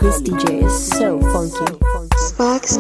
This DJ is so funky. Sparks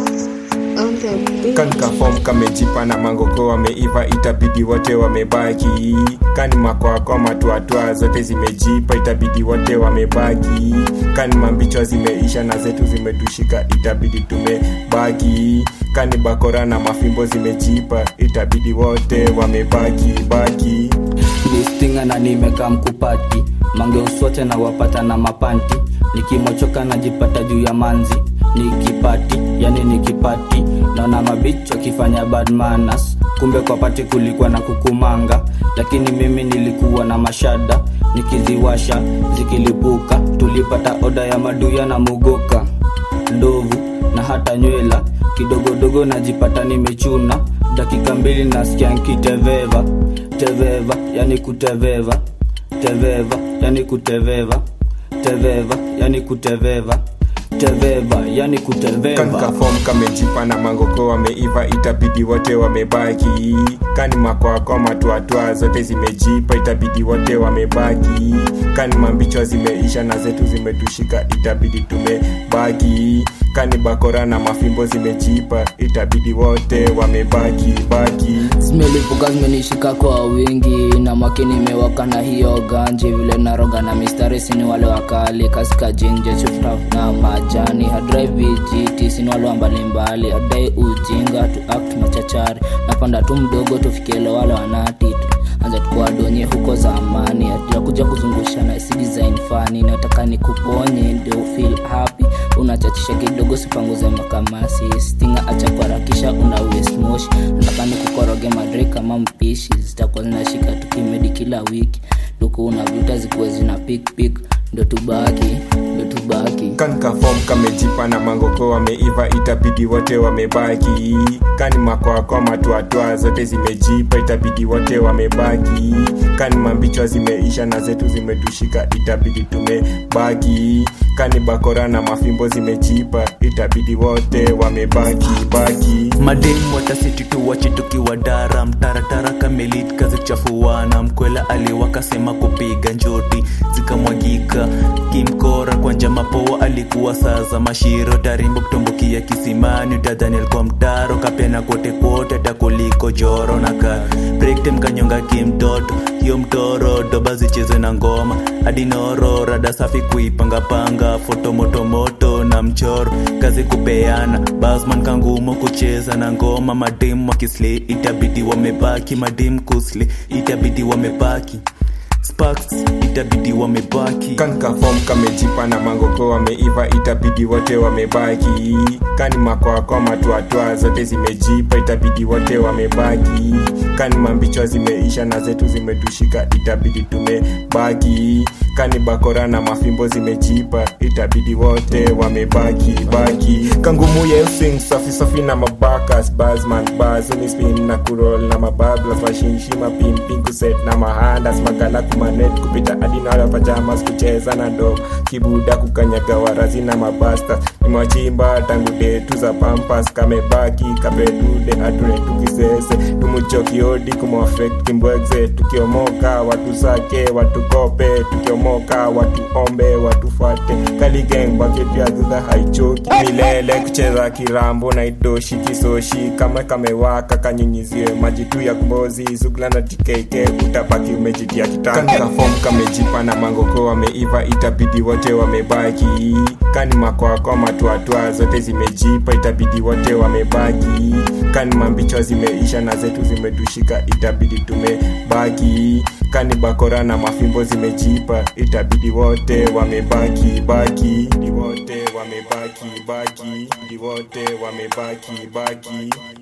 on the beat. kanika form kamejipa na mangoko wameiva itabidi wote wamebaki kani makwakwa matuatwa zote zimejipa itabidi wote wamebaki kani mambichwa zimeisha na zetu zimetushika itabidi tumebaki kani bakora na mafimbo zimejipa itabidi wote wamebaki baki listinga na nimeka mkupati mange uswote na wapata na mapanti nikimochoka najipata juu ya manzi nikipati yani nikipati naona mabich wakifanya bad manners kumbe kwa pati kulikuwa na kukumanga lakini mimi nilikuwa na mashada nikiziwasha zikilipuka tulipata oda ya maduya na mugoka ndovu na hata nywela kidogodogo najipata nimechuna dakika mbili nasikia nkiteveva teveva yani kuteveva teveva yani kuteveva teveva yani kuteveva teveva yani kuteveva kanika form kamejipa na mangoko wameiva itabidi wote wamebaki kani makwakwa matuatwa zote zimejipa itabidi wote wamebaki kani mambichwa zimeisha na zetu zimetushika itabidi tumebaki kani bakora na mafimbo zimejipa itabidi wote wamebaki baki zimelipuka zimenishika kwa wingi na makini imewaka na hiyo ganji vile naroga na mistari sini wale wakali kasika jinje chuftaf na majani hadrive vijiti sini wale wa mbalimbali adai ujinga tu act machachari napanda tu mdogo tufikiele wale wanati anza tukuwadonye huko zamani atakuja kuzungusha na si design fani nataka nikuponye ndio feel happy unachachisha kidogo sipanguze makamasi stinga acha kuharakisha una waste moshi nataka nikukoroge madre kama mpishi zitakuwa zinashika tukimedi kila wiki duku unavuta zikuwe zina pik pik ndo tubaki ndo tubaki kanika form kamejipa na mangoko wameiva itabidi wote wamebaki kani makwakwa matuatwa zote zimejipa itabidi wote wamebaki kani mambichwa zimeisha na zetu zimetushika itabidi tumebaki kani bakora na mafimbo zimejipa itabidi wote wamebaki baki mademu watasiti tuwache tukiwa dara mtaratara kamelit kazichafuana mkwela aliwakasema kupiga njoti zikamwagika kimkora kwa njama poa alikuwa saza mashiro tarimbo kutumbukia kisimani utadhani alikuwa mtaro kapena kote kwote takuliko joro na ka brektem kanyonga kimtoto hiyo mtoro doba zichezwe na ngoma adinoro rada safi kuipangapanga foto motomoto na mchoro kazi kupeana basman kangumo kucheza na ngoma mademu wakisle itabidi wamebaki mademu kusle itabidi wamebaki sparks itabidi wamebaki kanika form kamejipa na mangoko wameiva itabidi wote wamebaki kani makwakwa matuatwa zote zimejipa itabidi wote wamebaki kani mambichwa zimeisha na zetu zimetushika itabidi tumebaki kani bakora na mafimbo zimejipa itabidi wote wamebaki baki kangumuye using safi safi na mabakas basman bazunispin na kurol na mabablas mashinshima pimpin kuset na mahandas magala kumanet kupita adinala pajamas kucheza na dog kibuda kukanyaga warazi na mabasta nimwachimba tangu detu za pampas kamebaki kapedude atune tukisese tumuchokiodi kumwafekt kimbwegze tukiomoka watu sake watukope tukiomoka watuombe watufate kaligeng baketi ya dhudha haichoki milele kucheza kirambo na idoshi kisoshi kama kamewaka kanyunyiziwe maji tu ya kumbozi zugla na tikeke utabaki umejitia kitanga fom kamejipa na mangoko wameiva itabidi wote wamebaki kani makwakwa matuatwa zote zimejipa itabidi wote wamebaki kani mambichwa zimeisha na zetu zimetushika itabidi tumebaki kani bakora na mafimbo zimejipa itabidi wote wamebaki baki ni wote wamebaki baki ni wote wamebaki baki